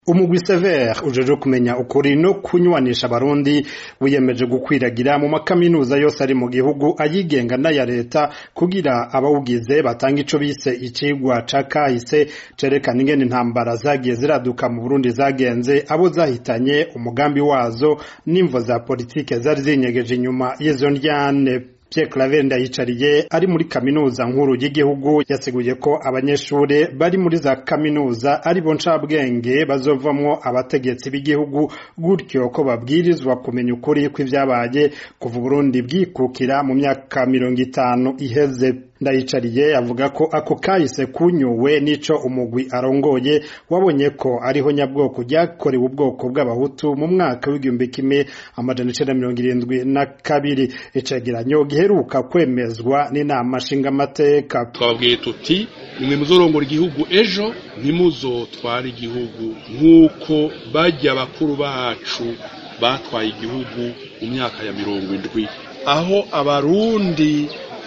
umugwi sever ujeje kumenya ukuri no kunywanisha abarundi wiyemeje gukwiragira mu makaminuza yose ari mu gihugu ayigenga n'aya leta kugira abawugize batanga ico bise icigwa ca kahise cerekana ingene intambara zagiye ziraduka mu burundi zagenze abo zahitanye umugambi wazo n'imvo za politike zari zinyegeje inyuma y'izo ndyane Pierre Claver Ndayicariye ari muri kaminuza nkuru y'igihugu yasiguye ko abanyeshure bari muri za kaminuza ari bo ncabwenge bazovamwo abategetsi b'igihugu gutyo ko babwirizwa kumenya ukuri kw'ivyabaye kuva Burundi bwikukira mu myaka mirongo itanu iheze ndayicariye avuga ko ako kahise kunyuwe n'ico umugwi arongoye wabonye ko ariho nyabwoko ryakorewe ubwoko bw'abahutu mu mwaka w'igihumbi kimwe amajana icenda mirongo irindwi na kabiri icegeranyo giheruka kwemezwa n'inama nshingamateka twababwiye tuti nimwe muzorongora igihugu ejo ntimuzotware igihugu nk'uko barya bakuru bacu batwaye igihugu mu myaka ya mirongo indwi aho abarundi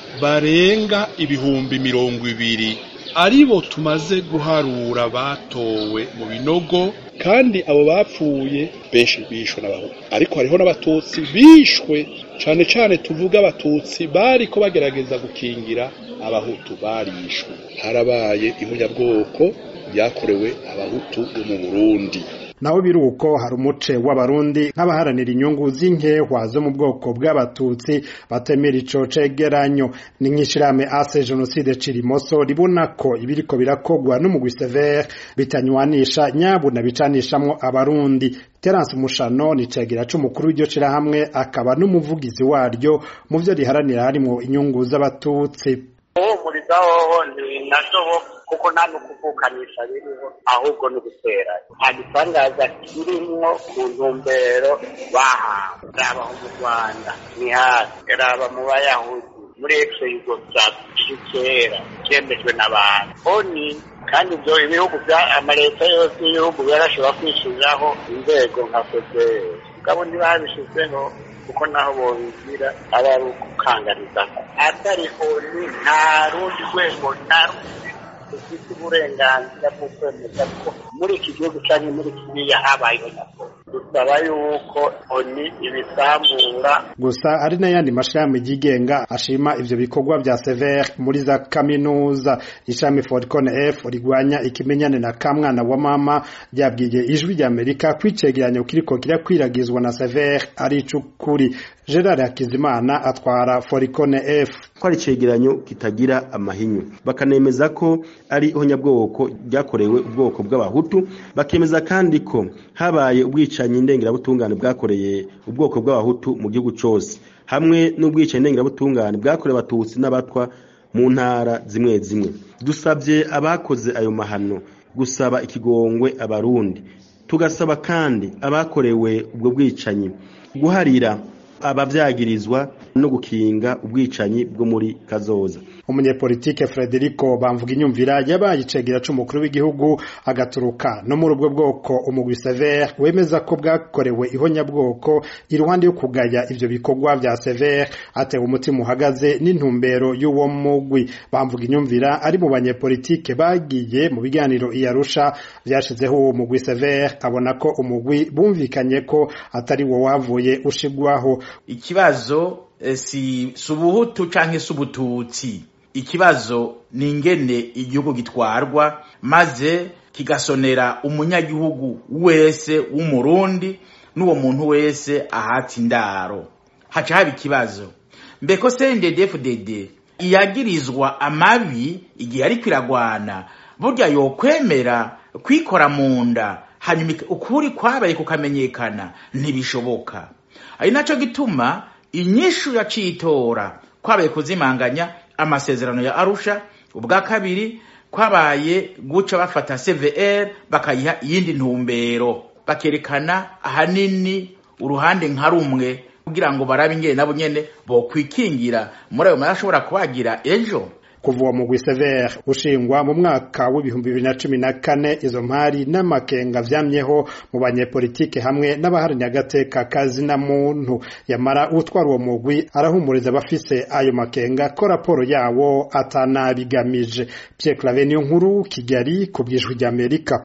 barenga ibihumbi mirongo ibiri aribo tumaze guharura batowe mu binogo kandi abo bapfuye benshi bishwe n'abahutu ariko hariho n'abatutsi bishwe cane cane tuvuga abatutsi bariko bagerageza gukingira abahutu barishwe harabaye ihunyabwoko ryakorewe abahutu bo mu burundi naho biruko hari umuce w'abarundi nk'abaharanira inyungu z'inkehwa zo mu bwoko bw'abatutsi batemera ico cegeranyo ni nk'ishirahamwe ase jenoside cirimoso ribona ko ibiriko birakogwa n'umugwi severe bitanywanisha nyabuna bicanishamwo abarundi Terence Mushano ni cegera c'umukuru w'iryo shirahamwe akaba n'umuvugizi waryo mu vyo riharanira harimwo inyungu z'abatutsi uhumuriza hoho ni nashobo kuko nta n'ukuvukanisha biriho ahubwo ni ugutera nta gitangaza kirimwo ku ntumbero bahawe raba mu rwanda ni hasi raba mu bayahudi muri exe yugoslavia kera cyemejwe n'abantu oni kandi ibyo ibihugu bya amaleta yose y'ibihugu yarashobora kwishyiriraho inzego nka fpr mugabo ntibabishizeho kuko naho bobigira aba ari ukukanganiza atari oni nta rundi rwego nta rundi rufite uburenganzira bwo kwemeza ko muri iki gihugu cyangwa muri kiriya habayeho nyakuri dusaba yuko oni ibisambura gusa hari n'ayandi mashirahamwe yigenga ashima ivyo bikorwa vya severe muri za kaminuza ishami forcon f rigwanya ikimenyane na kamwana wa mama ryabwiye ijwi rya amerika kwicegeranyo kiriko kirakwiragizwa na severe ari icukuri gerard hakizimana atwara foricon f ko ari icegeranyo kitagira amahinyu bakanemeza ko ari ihonyabwoko ryakorewe ubwoko bw'abahutu bakemeza kandi ko habaye ubwicanyi ndengerabutungane bwakoreye ubwoko bw'abahutu mu gihugu cose hamwe n'ubwicanyi ndengerabutungane bwakorewe abatutsi n'abatwa mu ntara zimwe zimwe dusabye abakoze ayo mahano gusaba ikigongwe abarundi tugasaba kandi abakorewe ubwo bwicanyi guharira abavyagirizwa no gukinga ubwicanyi bwo muri kazoza umunyepolitike Frederico bamvuga inyumvira yabaye icegera c'umukuru w'igihugu agaturuka no muri ubwo bwoko umugwi Sever wemeza ko bwakorewe ihonyabwoko iruhande yo kugaya ivyo bikorwa vya Sever atewe umutima uhagaze n'intumbero y'uwo mugwi bamvuga inyumvira ari mu banyepolitike bagiye mu biganiro iyarusha vyashizeho uwo mugwi Sever abona ko umugwi bumvikanye ko atari wo wavuye ushigwaho ikibazo si subuhutu canke subututsi ikibazo ni ingene igihugu gitwarwa maze kigasonera umunyagihugu wese w'umurundi n'uwo muntu wese ahata indaro haca haba ikibazo mbeko CNDD-FDD iyagirizwa amabi igihe ariko iragwana burya yokwemera kwikora mu nda hanyuma ukuri kwabaye kukamenyekana ntibishoboka ari naco gituma inyishu yacitora kwabaye kuzimanganya amasezerano ya Arusha ubwa kabiri kwabaye guca bafata CVR bakayiha iyindi ntumbero bakerekana ahanini uruhande nka rumwe kugira ngo barabe ingene nabo nyene bokwikingira muri ayo marashobora kubagira ejo kuva uwo mugwi Sever ushingwa mu mwaka w'ibihumbi bibiri na cumi na kane izo mpari n'amakenga vyamyeho mu banyepolitike hamwe n'abaharanira agateka kazi na muntu yamara utwara uwo mugwi arahumuriza abafise ayo makenga ko raporo yawo atanabigamije Pierre Claver niyo nkuru Kigali ku bw'ijwi ry'Amerika